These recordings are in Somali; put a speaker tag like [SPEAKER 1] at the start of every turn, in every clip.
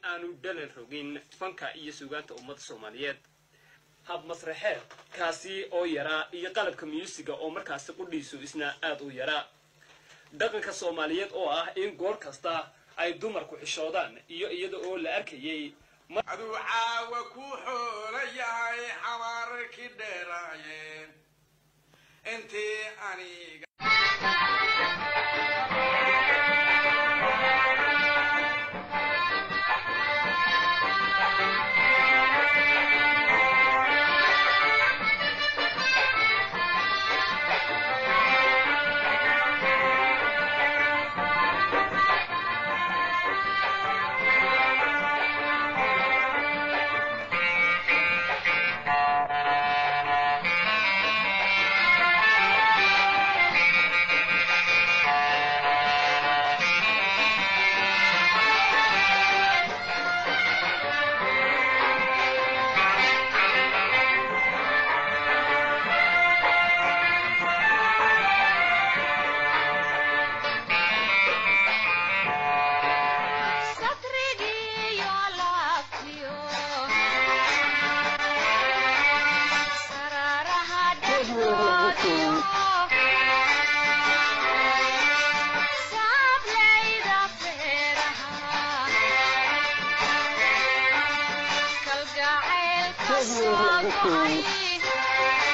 [SPEAKER 1] aanu dhalan rogin fanka iyo suugaanta ummadda soomaaliyeed hab masraxeed kaasi oo yaraa iyo qalabka muusiga oo markaasi qudhiisu isna aad u yaraa dhaqanka soomaaliyeed oo ah in goor kasta ay dumarku xishoodaan iyo iyada oo la arkayay
[SPEAKER 2] aduu caawa ku xoola yahay xabaararkii dheeraayeen intii aniga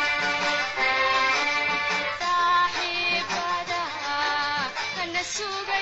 [SPEAKER 3] Sugar